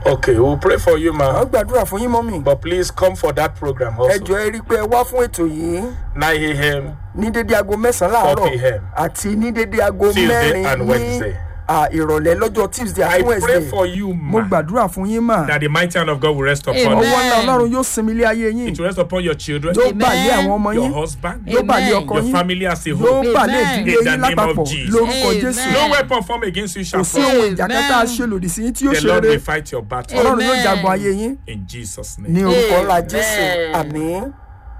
Okay, we'll pray for you, a ma. gbàdúrà fún yín mọ́mì But please come for that program ẹ also. jọ ẹ rí i pé ẹ wá fún ètò yìí 9 a.m. ní dédé aago mẹ́sàn-án 4 láàárọ̀ p.m. àti ní dédé aago Tuesday mẹ́rin and ní Wednesday. à, ìrọ̀lẹ́ lọ́jọ́ tuesday I àti pray wednesday for you, mo ma, gbàdúrà fún yín mà that the mighty hand of God will rest upon Amen. you. ọwọ́ ńlá ọlọ́run yóò sinmi ilé ayé yín It will rest upon your children, yóò Amen. bà lé àwọn ọmọ your yín husband, yóò bà lé Amen. ọkọ your yín family as a yóò whole. bà lé Amen. ìdílé In the yín name of lápapọ̀ Jesus. lórúkọ Amen. jésù No weapon formed against you kò shall sí prosper. ohun ìjà kẹta Amen. ṣe lòdì sí yín tí yóò The ṣe Lord rere will fight your battle. ọlọ́run yóò Amen. jagun ayé yín In Jesus' ní name. orúkọ ńlá Amen. jésù àmín.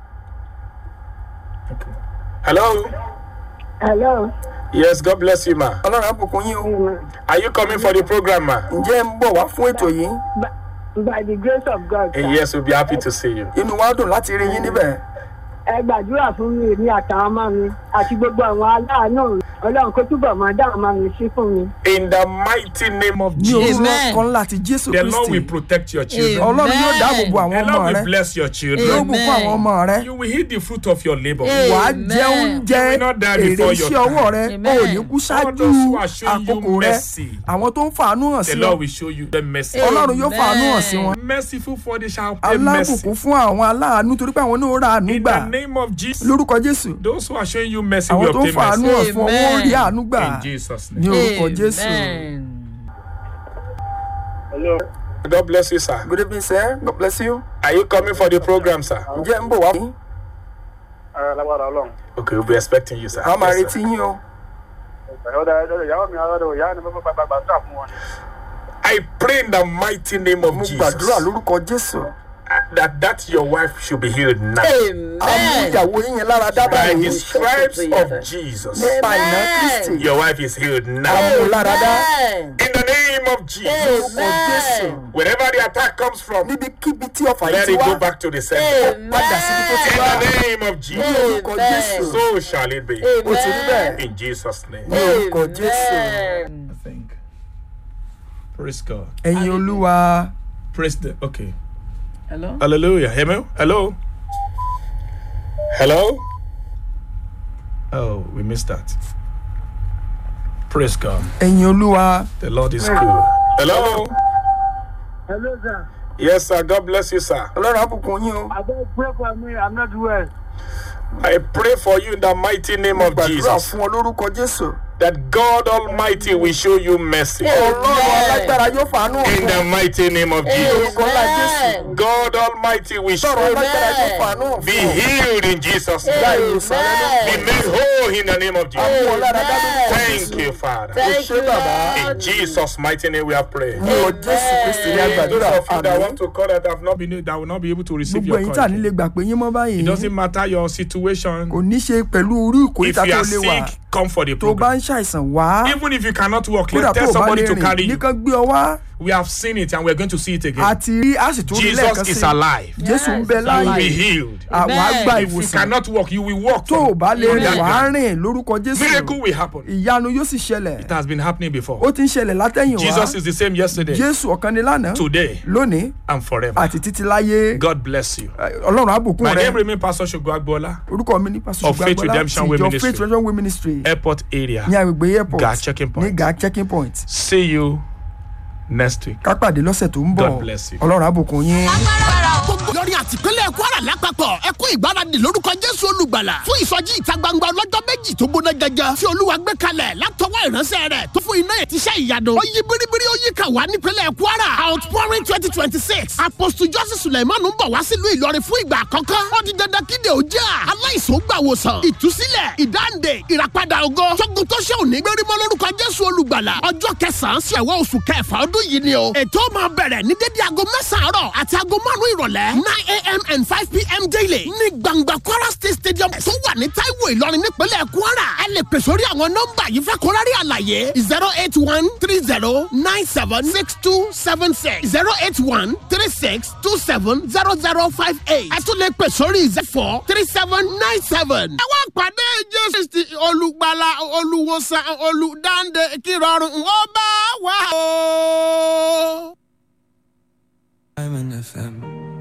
Hello? Hello. Yes, God bless you, ma. ọlọ́run á bùkún yín o Are you coming for the program, ma? ǹjẹ́ ẹ ń bọ̀ wá fún ètò yìí By, by the grace of God. And sir. yes, we'll be happy to see you. inú wa dùn láti rí yín níbẹ̀ Ẹ gbàdúrà fún mi èmi àtàwọn ọmọ mi àti gbogbo àwọn aláàánú Ọlọ́run kó túbọ̀ máa dá àwọn ọmọ mi sí fún mi. In the mighty name of ní Jesus, orúkọ Amen. kan láti jésù the Lord will kristi protect your children. Amen. ọlọ́run yóò dáàbò bo àwọn The ọmọ Lord rẹ will bless your yóò children. bùkún àwọn ọmọ rẹ You will eat the fruit of your labor. Amen. wàá jẹ oúnjẹ You will not die èrè before your iṣẹ́ ọwọ́ rẹ Amen. o ò ní kú All ṣáájú those who are showing you àkókò rẹ mercy, àwọn tó ń fàánú hàn the sí ọ Lord will show you the mercy. ọlọ́run yóò fàánú hàn sí wọn Merciful for they shall obtain mercy. alábùkún fún àwọn aláàánú torí pé àwọn náà ra àánú In gbà the name of Jesus, lórúkọ jésù those who are showing you mercy àwọn will tó ń obtain fàánú mercy. hàn fún ọ wọn ó rí àánú gbà In Jesus' ní name. orúkọ jésù. Amen. God bless you, sir. good evening sir god bless you. Are you coming for the program, sir? ǹjẹ́ ń bọ̀ wá fún ara lágbára ọlọ́run. Okay, we'll be expecting you, sir. a máa Yes, sir. retí yín o ọ̀dà ọ̀dà ìyàwó mi ọ̀dà ìyá ni mo fẹ́ gbàgbà gbà fún wọn. I pray in the mighty name of mo Jesus gbàdúrà lórúkọ jésù that that your wife should be healed now. àmú Amen. ìyàwó yín yẹn lára dábàá By yìí the stripes of Jesus, nípa ìná kristi your wife is healed àmú now. lára dá Amen. In the name of Jesus, lórúkọ jésù wherever the attack comes from, níbikíbi tí ọfà yìí let ti it wá go back to the center. padà síbi tó ti In wá the name of ní Jesus, orúkọ jésù so shall it be. ó ti rí bẹ́ẹ̀ In Jesus' name. ní orúkọ jésù Amen. I think. Praise God. ẹ̀yin olúwa Praise the. Okay. Hello? Hallelujah. Hello. Hello. Hello. Oh, we missed that. Praise God. ẹ̀yin olúwa The Lord is good. Hello. Hello sir. Yes, sir. God bless you, sir. ọlọ́run àbùkún yín o Abeg pray for me I'm not well. I pray for you in the mighty name of gbàdúrà Jesus fún ọ lórúkọ jésù that God Almighty will show you mercy. ọlọ́run alágbára yóò fàánú In ọ̀fun the mighty name of Jesus. orúkọ ńlá jésù God Almighty will show ọlọ́run alágbára yóò fàánú Be ọ̀fun healed in Jesus' gba name. ìwòsàn rẹ náà Be made whole in the name of mú ọ Jesus. lára dá lórúkọ Thank jésù you, Father. Thank ṣé you, bàbá In Jesus' mighty name we are praying. ní ọ jésù kristi ní Those àgbàdúrà of you that àmì want to call that have not been that will not be able to receive gbogbo your ẹ̀yin call. tà nílé gbà pé yín mọ́ It báyìí doesn't matter your situation. kò ní ṣe pẹ̀lú orí If ìkórìtà you tó are lè wà sick, come for the tó bá program. ń ṣàìsàn wá Even if you cannot walk, kódà let's tó tell o bá somebody lè to carry rìn you. nìkan gbé ọ wá We have seen it and we're going to see it again. àti rí a sì tún rí lẹ́ẹ̀kan Jesus is sí alive. jésù ń bẹ Yes, You will láàyè be healed. àwa Amen. gba If you ìwòsàn cannot walk, you will walk. tó o from- bá lè from rìn that wàá ground. rìn lórúkọ jésù Miracle will happen. ìyanu yóò sì ṣẹlẹ̀ It has been happening ó before. ti ń ṣẹlẹ̀ látẹ̀yìn wá Jesus is the same yesterday, jésù ọ̀kan ni lánàá today, lónìí and forever. àti títí láyé God bless you. ọlọ́run àbùkún My rẹ name remains Pastor Shogo Agbola, orúkọ mi ní pásítọ̀ Of Faith gbàgbọ́lá Redemption ti Way ìjọ Ministry. faith redemption way ministry airport area. ní agbègbè airport Gà checking point. ní gà checking point See you next week. ká pàdé lọ́sẹ̀ tó ń bọ̀ God bless you. ọlọ́run àbùkún yín. gbogbo lórí àtìpínlẹ̀ kwara lápapọ̀ ẹ kú ìgbáradì lórúkọ jésù olùgbàlà fún ìsọjí ìta gbangba ọlọ́jọ́ méjì tó gbóná gẹ́gẹ́ tí olúwa gbé kalẹ̀ látọwọ́ ìránṣẹ́ rẹ̀ tó fún iná ìtíṣẹ́ ìyanu ó yí biribiri ó yí kà wá nípínlẹ̀ kwara outpouring twenty twenty six apostle joseph suleiman ń bọ̀ wá sílùú ìlọrin fún ìgbà àkọ́kọ́ ó di dandan kíde òjá aláìsàn gbà wòsàn ìtúsílẹ̀ ìdáǹdè ìràpadà ògo tógun tó ṣe òní gbérímọ́ lórúkọ jésù olùgbàlà ọjọ́ kẹsàn-án sí ẹ̀wọ́ oṣù kẹfà ọdún yìí ni o ètò máa bẹ̀rẹ̀ ní dédé aago mẹ́sàn-án àárọ̀ àti aago márùn-ún ìrọ̀lẹ́ nine a.m. and five p.m. daily ní gbangba kwara state stadium tó wà ní taiwo ìlọrin nípínlẹ̀ kwara ẹ lè pè sórí àwọn nọ́mbà yìí fẹ́ kórárí àlàyé zero eight one three zero nine seven six two seven six zero eight one three six two seven zero zero five eight ẹ tún lè pè sórí zero four three seven nine seven. ẹ wá pàdé jésù kristi olùgbàlà olùwòsàn olùdáǹdè kírọ̀rùn ó bá wà o. Diamond FM.